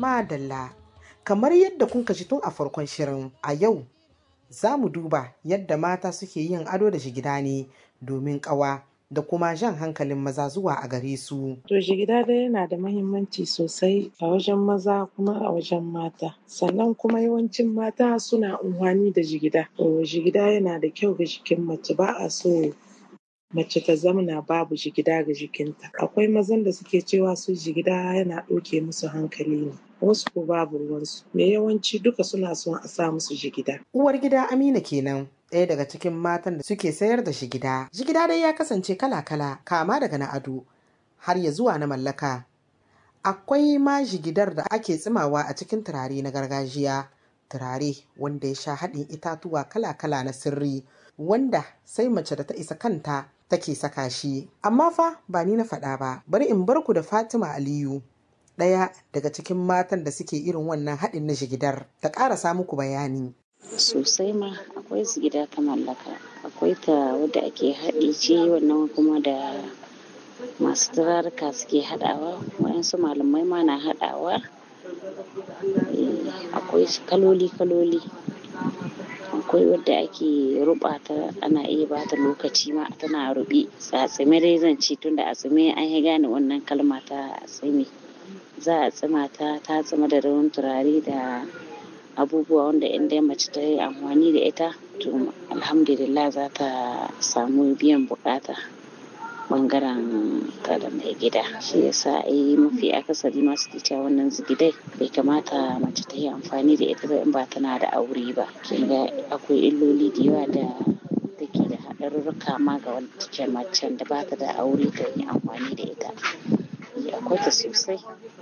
Madalla, kamar yadda kun ji tun a farkon shirin a yau za mu duba yadda mata suke yin ado da shigida ne domin ƙawa da kuma jan hankalin maza zuwa a gare su. To jigida dai yana da mahimmanci sosai a wajen maza kuma a wajen mata. Sannan kuma yawancin mata suna amfani da jigida. To jigida yana da kyau ga jikin mace ba a so mace ta zamana babu jigida ga jikinta. Akwai mazan da suke cewa su jigida yana ɗauke musu hankali ne. Wasu ko babu ruwansu. Me yawanci duka suna son a sa musu jigida. Uwar gida Amina kenan. ɗaya daga cikin matan da suke sayar da shigida. Jigida dai ya kasance kala-kala kama daga na ado har ya zuwa na mallaka. Akwai ma jigidar da ake tsimawa a cikin turare na gargajiya. Turare wanda ya sha haɗin itatuwa kala-kala na sirri wanda sai mace da ta isa kanta take saka shi. Amma fa ba ni na faɗa ba, bari in bar ku da Fatima Aliyu. Ɗaya daga cikin matan da suke irin wannan haɗin na jigidar ta ƙarasa muku bayani. sosai ma akwai su gida ta mallaka akwai ta wadda ake haɗi ce wannan kuma da masu turaruka suke haɗawa wayansu malamai ma na haɗawa akwai kaloli kaloli akwai wadda ake rubata ana iya bata lokaci ma tana rubi a tsime dai zan ci tunda a tsime an yi gane wannan kalma ta tsime za a tsima ta ta tsima da rawan turare da abubuwa wanda in dai mace ta yi amfani da ita to alhamdulillah za ta samu biyan bukata bangaren ta da mai gida shi yasa ai mafi akasari masu cewa wannan zigidai bai kamata mace ta yi amfani da ita ba in ba tana da aure ba kin ga akwai illoli da yawa da take da haɗarurruka ma ga wacce macen da ba ta da aure ta yi amfani da ita akwai ta sosai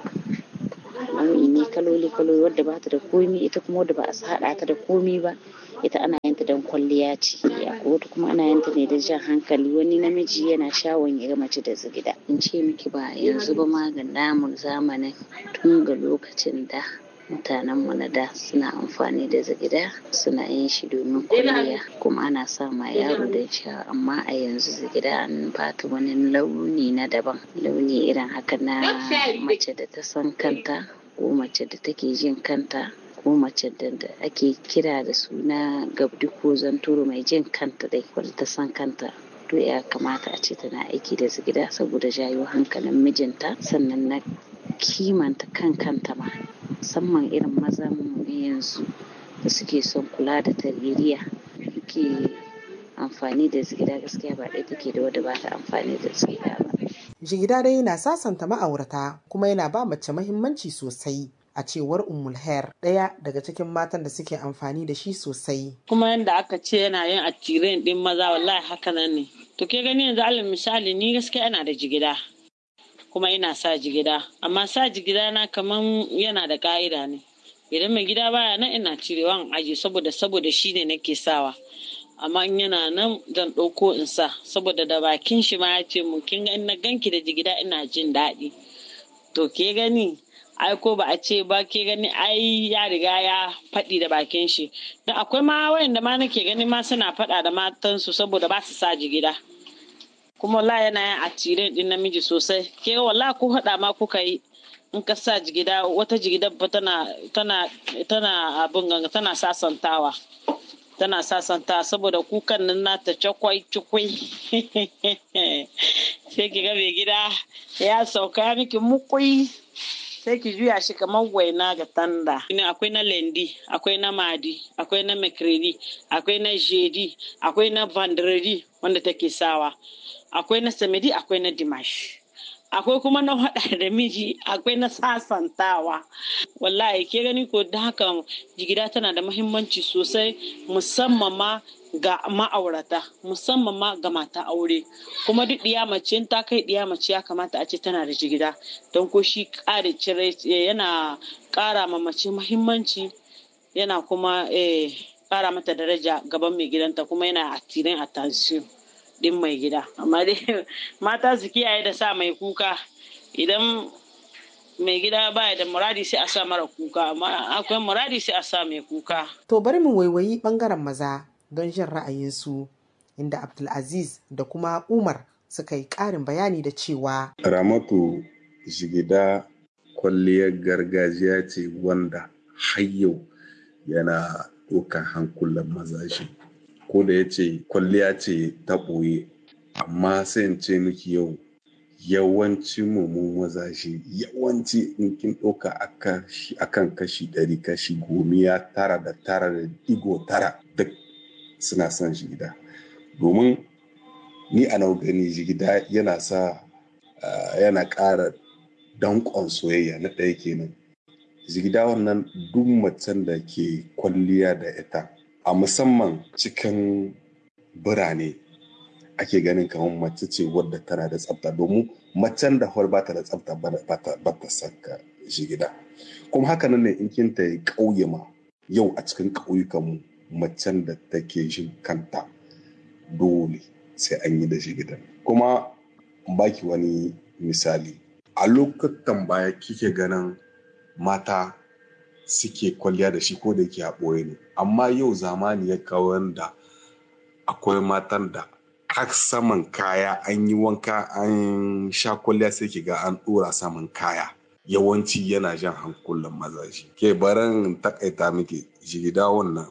nau'i ne kaloli kaloli wadda ba ta da komi ita kuma wadda ba a haɗa ta da komi ba ita ana yin ta don kwalliya ce akwai wata kuma ana yin ta ne da jan hankali wani namiji yana shawon ya ga mace da zigida in ce miki ba yanzu ba ma ga namun zamanin tun ga lokacin da mutanen mu na da suna amfani da zigida suna yin shi domin kwalliya kuma ana sa ma yaro da sha amma a yanzu zigida an bata wani launi na daban launi irin haka na mace da ta san kanta ko mace da take jin kanta ko mace da ake kira da suna gabdi ko zanturu mai jin kanta dai wadda ta san kanta to ya kamata a ce tana aiki da zigida saboda jayo hankalin mijinta sannan na kimanta kan kanta ma musamman irin mazan yanzu da suke son kula da tarbiyya suke amfani da zigida gaskiya ba ɗaya take da wadda ba ta amfani da zigida ba. Jigida dai yana sasanta ma'aurata kuma yana ba mace mahimmanci sosai. a cewar Ummul Hair ɗaya daga cikin matan da suke amfani da shi sosai. Kuma yadda aka ce yana yin attiren ɗin maza wallahi haka nan ne. To ke gani yanzu alal misali ni gaskiya ina da jigida kuma ina sa jigida amma sa jigida na kaman yana da ka'ida ne. Idan mai gida baya nan ina cirewa in aji saboda saboda shi ne nake sawa. amma in yana nan zan ɗauko in sa saboda da bakin shi ma ya ce mu kin ga na ganki da jigida ina jin daɗi. To ke gani ai ko ba a ce ba ke gani ai ya riga ya faɗi da bakin shi don akwai ma wayanda ma nake gani ma suna faɗa da matansu saboda ba su sa jigida kuma wala yana yin atire din namiji sosai ke wala ko haɗa ma kuka yi in ka sa jigida wata jigida ba tana tana tana abin ganga tana sasantawa tana sasanta saboda kukan nan nata cakwai cikwai sai ki ga mai gida ya sauka miki mukui sai ki juya shi kamar waina ga tanda. Akwai na lendi, akwai na madi, akwai na makredi, akwai na jedi, akwai na vandredi wanda take sawa, akwai na samedi, akwai na dimash. Akwai kuma na haɗa da miji, akwai na sasantawa. Wallahi ke gani ko da haka jigida tana da muhimmanci sosai musamman ma ga ma'aurata musamman ma ga mata aure kuma duk ɗiya mace ta kai ɗiya mace ya kamata a ce tana da jigida don ko shi ƙara cire yana ƙara ma mace muhimmanci yana kuma ƙara mata daraja gaban mai gidanta kuma yana attirin attention din mai gida amma dai mata su kiyaye da sa mai kuka idan mai gida baya da muradi sai a sa mara kuka amma akwai muradi sai a sa mai kuka to bari mu waiwayi bangaren maza don jin ra'ayinsu inda Abdulaziz da kuma Umar suka yi ƙarin bayani da cewa Ramatu jigida kwalliyar gargajiya ce wanda har yau yana ɗaukar hankulan mazaje ko da ya ce kwalliya ce ta ɓoye amma sai in ce miki yau yawanci mu mazaje yawanci in kin ɗauka akan kashi ɗari kashi gomiya tara da tara da digo tara duk suna son jigida domin ni a nau gani jigida yana sa yana ƙara danƙon soyayya na ɗaya kenan jigida wannan duk macen da ke kwalliya da ita a musamman cikin birane ake ganin kamar mace ce wadda tana da tsafta domin macen da hor bata da tsafta ba ta saka jigida kuma haka nan ne in kin ta yi ƙauye ma yau a cikin ƙauyukan mu macen da take jin kanta dole sai an yi da jigida kuma baki wani misali a lokutan baya kike ganin mata suke kwalliya da shi ko da yake a ɓoye ne amma yau zamani ya kawo da akwai matan da har saman kaya an yi wanka an sha kwalliya sai ki ga an ɗora saman kaya yawanci yana jan hankulan mazaje ke baran takaita miki jigida wannan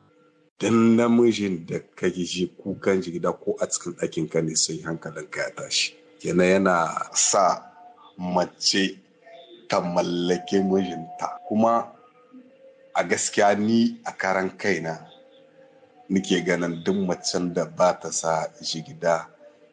dan namijin da kake ji kukan jigida ko a cikin ɗakin ka ne sai hankalin ka ya tashi kenan yana sa mace ta mallake mijinta kuma a gaskiya ni a karan kaina nike ganin duk macen da ba ta sa jigida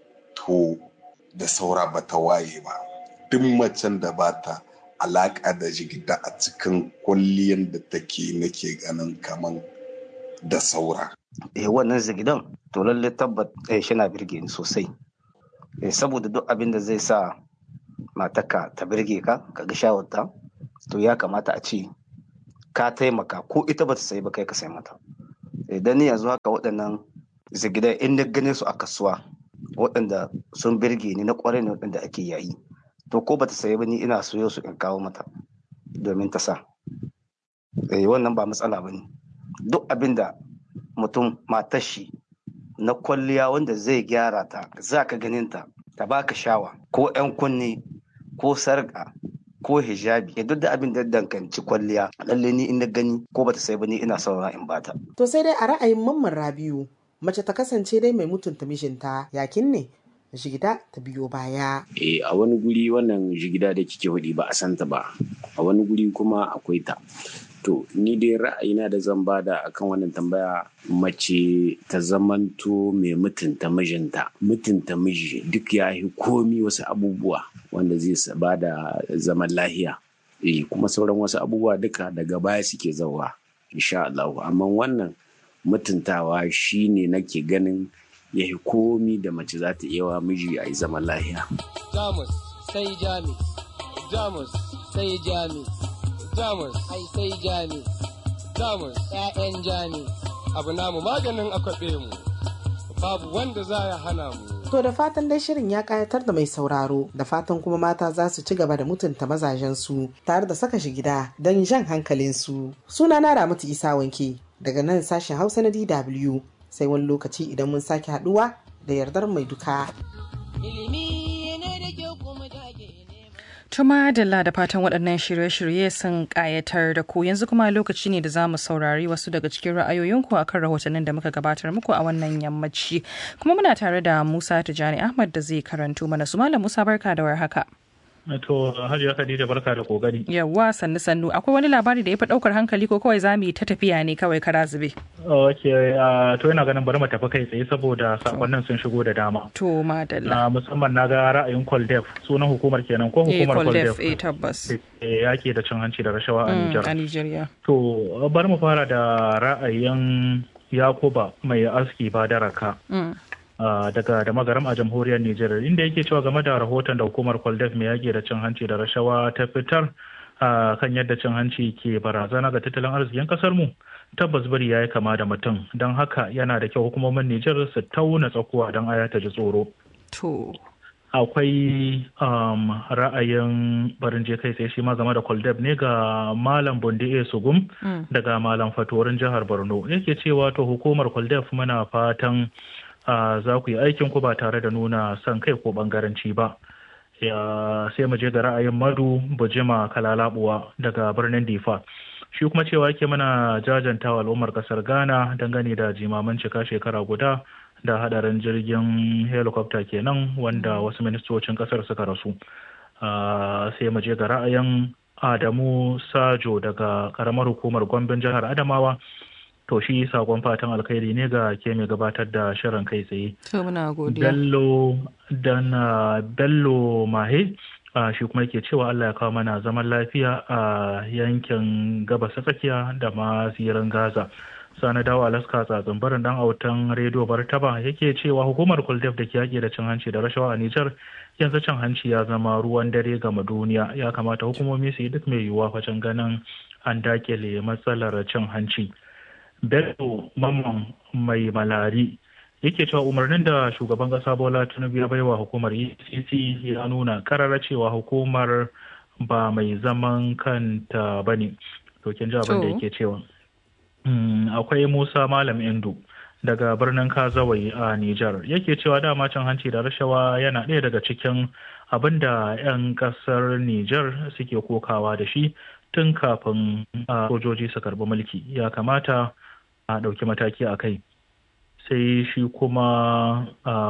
to da saura ba ta waye ba duk macen da ba ta alaƙa da jigida a cikin kwalliyan da take nake ganin kaman da saura. Eh wannan zigidan to lalle tabbat eh shi na birge ni sosai. Eh saboda duk abin da zai sa mataka ta birge ka ka ga shawarta to ya kamata a ce ka taimaka ko ita ba ta sayi ba kai ka sai mata. Idan ni yanzu haka waɗannan zigidan in na gane su a kasuwa waɗanda sun birge ni na ƙwarai ne waɗanda ake yayi to ko ba ta sayi ba ni ina soyo su in kawo mata domin ta sa. Eh wannan ba matsala ba ne. duk abin da mutum matar shi na kwalliya wanda zai gyara ta za ka ganin ta ta baka shawa ko 'yan kunne ko sarƙa ko hijabi ya duk da abin da danganci kwalliya lalle ni in na gani ko bata sai ba ni ina saura in bata To sai dai a ra'ayin mamman Rabiu mace ta kasance dai mai mutunta mijinta yakin ne jigida ta biyo baya. Eh a wani guri wannan jigida da kike hudi ba a santa ba a wani guri kuma akwai ta to ni dai ra'ayina da zan bada akan wannan tambaya mace ta zamanto mai mutunta mijinta mutunta miji duk ya yi komi wasu abubuwa wanda zai bada zaman lahiya eh kuma sauran wasu abubuwa duka daga baya suke zauwa insha Allah amma wannan mutuntawa shine nake ganin ya yi komi da mace za ta iya wa miji a yi zaman lahiya Jamus sai Jamus Jamus sai Jamus Jamus ai sai Jamus Jamus ƴaƴan Jamus abu namu maganin akwabe mu babu wanda za ya hana mu To da fatan dai shirin ya kayatar da mai sauraro da fatan kuma mata za su ci gaba da mutunta mazajensu tare da saka shi gida don jan hankalinsu. Suna na Ramatu Isa Wanke daga nan sashen Hausa na DW sai wani lokaci idan mun sake haduwa da yardar mai duka. ilimi ne da kyau kuma jage Tuma Dalla da fatan waɗannan shirye-shirye sun ƙayatar da ku yanzu kuma lokaci ne da za mu saurari wasu daga cikin ra'ayoyinku a kan rahotannin da muka gabatar muku a wannan yammaci. Kuma muna tare da Musa Tijani Ahmad da zai karanto mana su Malam Musa barka da warhaka. To Hajiya Khadija barka da kokari. Yawwa sannu sannu akwai wani labari da ya fi ɗaukar hankali ko kawai za mu yi ta tafiya ne kawai kara zube. Ok, to yana ganin bari mu tafi kai tsaye saboda sakonnin sun shigo da dama. To madalla. Na musamman na ga ra'ayin Koldef sunan hukumar kenan ko Eh hukumar Koldef Koldef. eh tabbas. Eh, Yaki da cin hanci da rashawa a Mm, Nijar. A Nijeriya. To bari mu fara da ra'ayin Yakuba mai aski ba daraka. Mm. Uh, daga da magaram a jamhuriyar Nijar inda yake cewa game da rahoton da hukumar Kwaldef mai yaƙi da cin hanci da rashawa ta fitar uh, kan yadda cin hanci ke barazana ga tattalin arzikin ƙasar mu tabbas bari ya yi kama da mutum don haka yana da kyau hukumomin Nijar su tauna tsakuwa don aya ta ji tsoro. To. Akwai um, ra'ayin barin je kai sai shi ma game da Kwaldef ne ga Malam Bundi A. Sugum Mm. daga Malam Fatorin jihar Borno yake cewa to hukumar Kwaldef muna fatan uh, za ku yi aikin ku ba tare da nuna son kai ko bangaranci ba ya sai mu je ga ra'ayin madu bujima kalalabuwa daga birnin difa shi kuma cewa yake mana jajantawa al'ummar kasar ghana dangane da jimaman cika shekara guda da hadarin jirgin helicopter kenan wanda wasu ministocin kasar suka rasu sai mu je ga ra'ayin adamu sajo daga karamar hukumar gwambin jihar adamawa to shi sakon fatan alkhairi ne ga ke mai gabatar da shirin kai tsaye to muna godiya bello dan bello mahe shi kuma yake cewa Allah ya kawo mana zaman lafiya a yankin gabas tsakiya da ma zirin gaza sani dawo alaska tsatsin barin dan autan rediyo bartaba yake cewa hukumar kuldef da ke yaƙi da cin hanci da rashawa a nijar yanzu cin hanci ya zama ruwan dare gama duniya ya kamata hukumomi su yi duk mai yiwuwa wajen ganin an dakile matsalar cin hanci bello mamman mai malari yake cewa umarnin da shugaban kasa bola tinubu ya baiwa hukumar ecc ya nuna karara cewa hukumar ba mai zaman kanta ba ne to kin ji abin da yake cewa akwai musa malam indu daga birnin kazawai a nijar yake cewa dama cin hanci da rashawa yana ɗaya daga cikin abin da 'yan ƙasar nijar suke kokawa da shi tun kafin sojoji su karbi mulki ya kamata a ɗauki mataki a kai sai shi kuma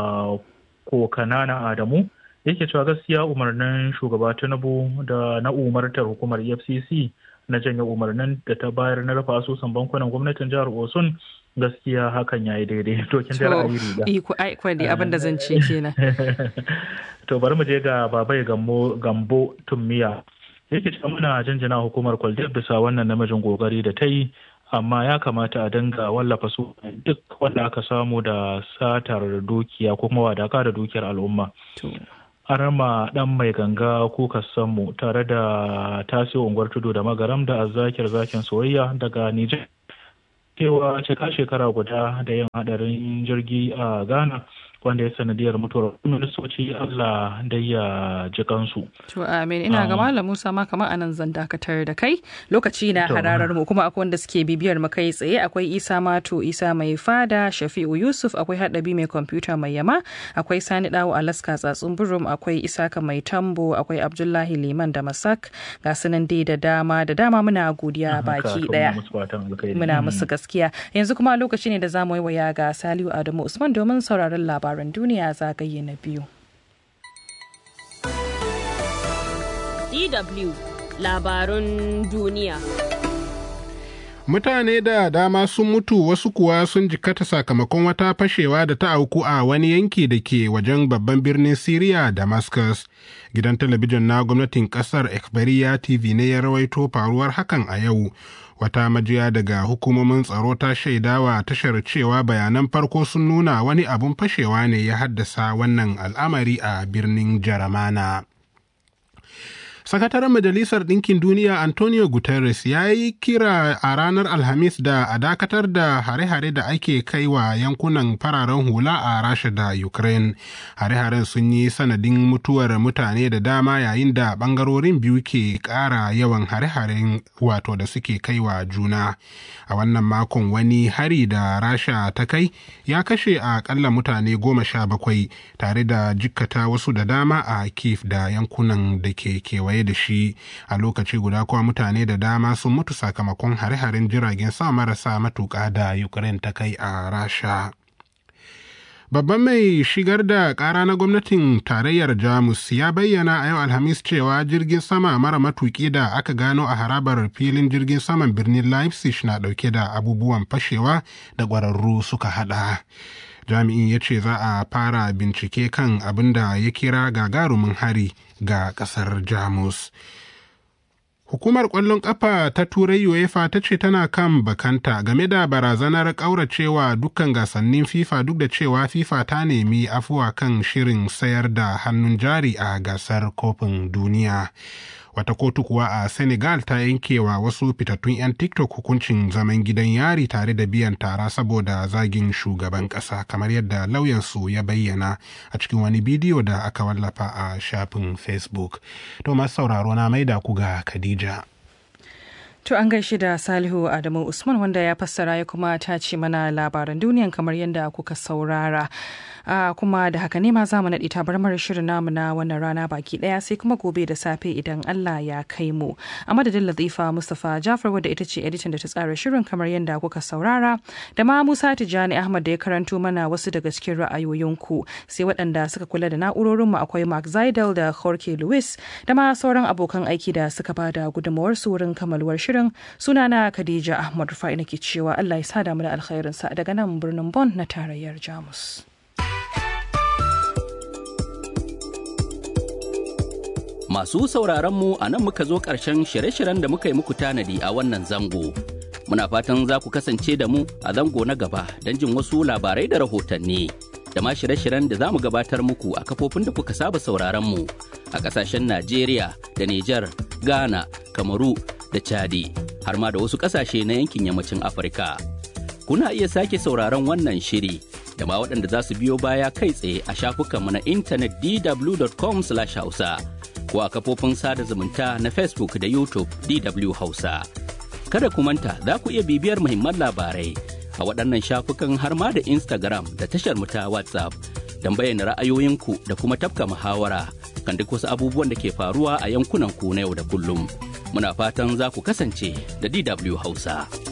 ko kanana adamu yake cewa gaskiya umarnin shugaba tinubu da na umartar hukumar efcc na janye umarnin da ta bayar na rufe asusun bankunan gwamnatin jihar osun gaskiya hakan ya yi daidai to kin da ra'ayi riga iko ai kwadi abin da zan ce kenan to bari mu je ga babai gambo gambo tummiya yake cewa muna jinjina hukumar kwaldiyar bisa wannan namijin kokari da ta yi amma ya kamata a dinga wallafa su duk wanda aka samu da satar dukiya ko kuma wadaka da dukiyar al'umma. Arama dan mai ganga kuka mu tare da tasiri unguwar tudu da magaram da azzakir zakin soyayya daga Nijar. Cewa cika shekara guda da yin hadarin jirgi a Ghana wanda ya sanadiyar mutuwar ministoci Allah da ya ji kansu. To amin ina ga Malam Musa ma kamar anan zan dakatar da kai lokaci na hararar mu kuma akwai wanda suke bibiyar mu kai tsaye akwai Isa Mato Isa mai fada Shafi'u Yusuf akwai Hadabi mai kwamfuta mai yama akwai Sani Dawo Alaska tsatsun burum akwai Isaka mai tambo akwai Abdullahi Liman da Masak ga sunan dai da dama da dama muna godiya baki daya muna musu gaskiya yanzu kuma lokaci ne da zamu yi waya ga Saliu Adamu Usman domin sauraron labarai labaran duniya zagaye na biyu. DW labarun duniya. Mutane da dama sun mutu wasu kuwa sun jikata sakamakon wata fashewa da ta auku a wani yanki da ke wajen babban birnin Siriya Damascus. Gidan talabijin na gwamnatin kasar Ekbariya TV ne ya rawaito faruwar hakan a yau. wata majiya daga hukumomin tsaro ta shaidawa tashar cewa bayanan farko sun nuna wani abun fashewa ne ya haddasa wannan al'amari a birnin jaramana sakataren majalisar ɗinkin duniya antonio guterres ya yi kira a ranar alhamis da a dakatar da hare-hare da ake kai wa yankunan fararen hula a rasha da ukraine hare-haren sun yi sanadin mutuwar mutane da dama yayin da ɓangarorin biyu ke ƙara yawan hare-haren wato da suke kai wa juna a wannan makon wani hari da rasha ta kai ya kashe a ƙalla mutane goma sha bakwai tare da jikkata wasu da dama a kif da yankunan da ke kewaye da shi a lokaci guda kuwa mutane da dama sun mutu sakamakon hare-haren jiragen sama marasa matuƙa da ukraine ta kai a rasha Babban mai shigar da ƙara na gwamnatin tarayyar Jamus ya bayyana a yau Alhamis cewa jirgin sama mara matuƙi da aka gano a harabar filin jirgin saman birnin Leipzig na ɗauke da abubuwan fashewa da ƙwararru suka haɗa. Jami'in ya ce za a fara bincike kan abin da ya kira gagarumin hari ga ƙasar Jamus. Hukumar ƙwallon ƙafa ta Turai UEFA ta ce tana kan bakanta game da barazanar ƙauracewa dukkan gasannin FIFA duk da cewa FIFA ta nemi afuwa kan shirin sayar da hannun jari a gasar kofin duniya. Wata kotu kuwa a Senegal ta yankewa wasu fitattun 'yan TikTok hukuncin zaman gidan yari tare da biyan tara saboda zagin shugaban ƙasa kamar yadda lauyansu ya bayyana a cikin wani bidiyo da aka wallafa a shafin Facebook. To masu sauraro na maida ku ga Khadija. To an gaishe da Salihu Adamu Usman wanda ya fassara ya kuma ta ce mana labaran duniyan kamar yadda kuka saurara. Uh, kuma da haka ne ma za mu naɗi tabarmar shirin namu na wannan rana baki ɗaya sai kuma gobe da safe idan Allah ya kai mu. A madadin Latifa Mustapha Jafar wadda ita ce editan da ta tsara shirin kamar yadda kuka saurara da ma Musa Tijjani Ahmad da ya karanto mana wasu daga cikin ra'ayoyinku sai waɗanda suka kula da na'urorinmu akwai Mark Zaidel da Jorge Luis da ma sauran abokan aiki da suka bada gudunmawar su wurin kamaluwar shirin sunana Khadija Ahmad Rufai nake cewa Allah ya sada mu da alkhairinsa daga nan birnin Bon na tarayyar Jamus. Masu sauraronmu a nan muka zo ƙarshen shirye-shiryen da muka yi muku tanadi a wannan zango. Muna fatan za ku kasance da mu a zango na gaba don jin wasu labarai da rahotanni. Da ma shirye-shiryen da za mu gabatar muku a kafofin da kuka saba sauraronmu a ƙasashen Najeriya da Nijar, Ghana, Kamaru da Chadi, har ma da wasu ƙasashe na yankin yammacin Afirka. Kuna iya sake sauraron wannan shiri da ma waɗanda za su biyo baya kai tsaye a shafukanmu na intanet dw.com/hausa. ko a kafofin sada zumunta na Facebook da YouTube DW Hausa. Kada ku manta za ku iya bibiyar muhimman labarai a waɗannan shafukan har ma da Instagram da tashar mu ta WhatsApp don bayyana ra'ayoyinku da kuma tafka muhawara kan duk wasu abubuwan da ke faruwa a yankunan ku na yau da kullum. Muna fatan za ku kasance da DW Hausa.